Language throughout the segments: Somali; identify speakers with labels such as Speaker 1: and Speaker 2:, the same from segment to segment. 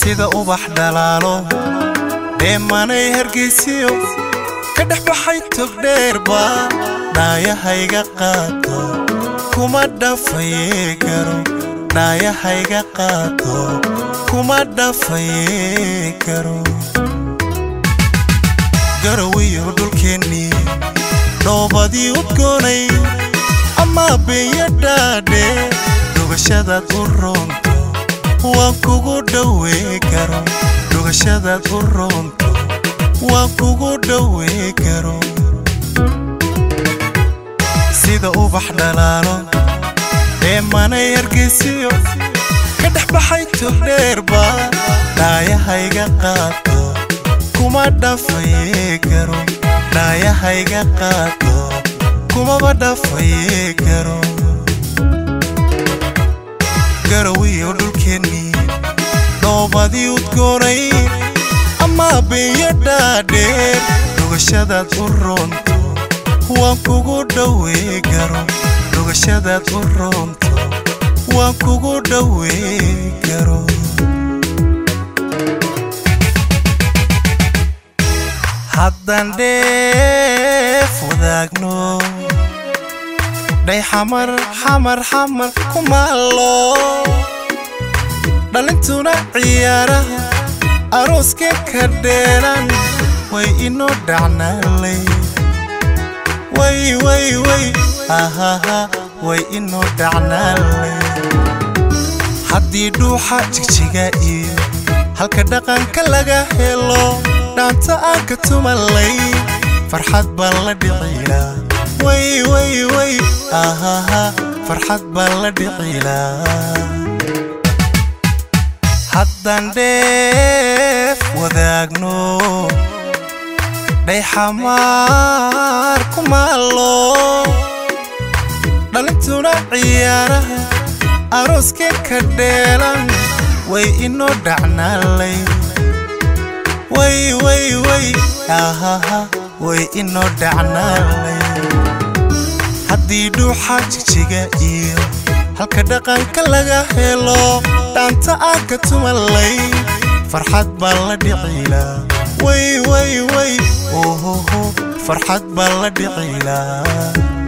Speaker 1: sida ubax dhalaalo dheemanay hargeysiyo ka dhex baxay togdheerba dhaayahayga qaato kuma dhafaye garo dhaayahayga qaato kuma dhafaye garo garawiyo dhulkeennii dhoobadii udgoonay ama beenya dhaadhe dhugashadaad u roonto waan kugu dhowee garo dhugashadaad u roonto waan kugu dhowee garo sida ubax dhalaalo dheemanay hargeysiyo ka dhex baxay togdheerba dhaayahayga qaato kuma dhafaye garo dhaayahayga qaato kumaba dhafaye garo garawiyo dhulkeennii dhoobadii udgoonay ama beenya dhaadheer dhugashadaad u roonto waan kugu dhowee garo dhugashadaad u roonto waan kugu dhowee garo haddaan dheef wadaagno dhay xamar xamar xamar kumaallo dhalintuna ciyaaraha arooska ka dheeran way inoo dhacnaalay way way way ahaha way inoo dhacnaalay haddii dhuuxa jigjiga iyo halka dhaqanka laga helo dhaanta aan ka tumalay farxad baan la dhicilaa way way way ahaha farxad baan la dhicilaa haddaan dheef wadaagno dhay xamaar kumaallo dhalintuna ciyaaraha arooska ka dheelan way inoo dhacnaalay way way way ahaha way inoo dhacnaalay haddii dhuuxa jigjiga iyo halka dhaqanka laga helo dhaanta aan ka tumalay farxad baan la dhicilaa way way way ohoho farxad baan la dhicilaa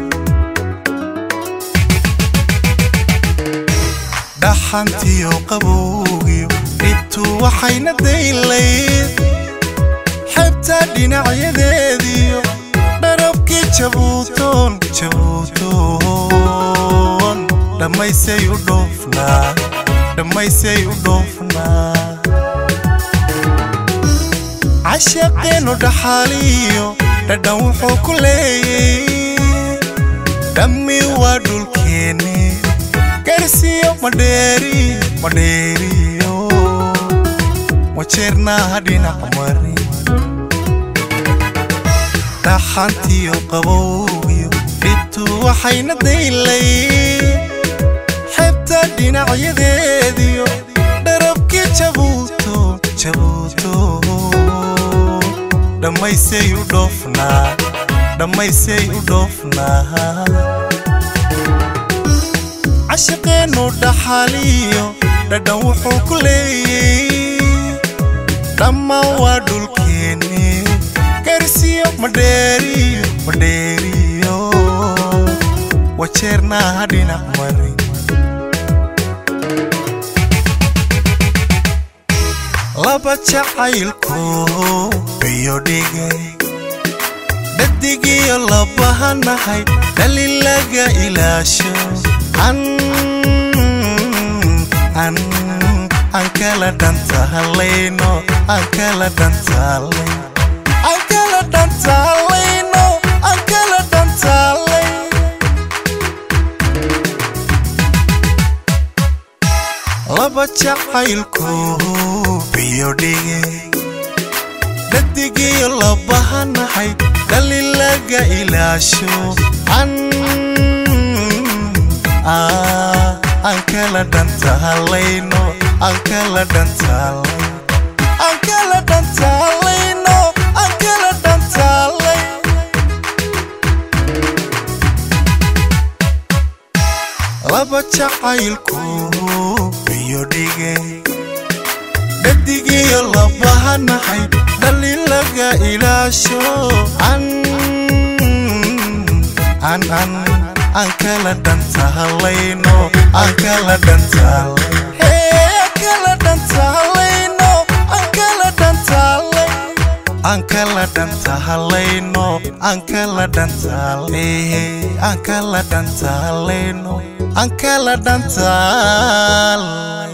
Speaker 1: dhaxantiyo qabowgiyo dhibtu waxayna daylayd xebta dhinacyadeediyo dharabkii jabuutoon jabuutoon dhammaysay u dhoofnaa dhammaysay u dhoofnaa cashaqeennu dhaxaaliyo dhadhan wuxuu ku leeyay dhammi waa dhulkeenni garsiyo madheeriyo madheeriyo wajeernaaha dhinac mari dhaxantiyo qabowgiyo dhibtu waxayna daylay xebta dhinacyadeediyo dharabkii jabuuto jabuuto dhammaysay u dhoofnaa dhammaysay u dhoofnaa cashaqeennu dhaxaaliyo dhadhan wuxuu ku leeyay dhammaan waa dhulkeenni garsiyo madheeriyo madheeriyo wajeernaaha dhinac mari laba jacaylku biyo dhigay dhadigiyo labahanahay dhali laga ilaasho an an aan kala dhantaalayno aan kala dhantaalay aan kala dhantaalayno aan kala dhantaalay laba jacaylku biyo dhigay dhadigiyo labahanahay dhali laga ilaasho an aan kala dhantaalayno aan kala dhantaalay aan kala dhantaalayno aan kala dhantaalay laba jacaylku biyo dhigay dhadigiyo labahanahay dhalin laga ilaasho an an an aan kala dhantahalayno aan kala dhantaalay hee aan kala dhantaalayno aan kala dhantaalay aan kala dhantaalayno aan kala dhantaalay aan kala dhantaalayno aan kala dhantaalay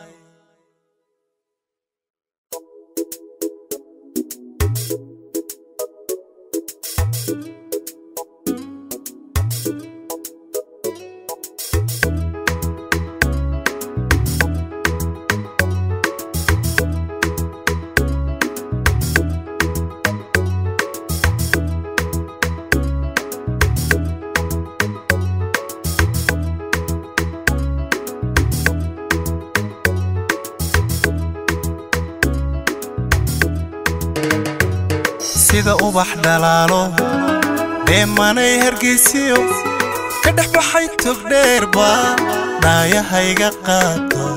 Speaker 1: sida ubax dhalaalo dheemanay hargeysiyo ka dhex baxay togdheerba dhaayahayga qaato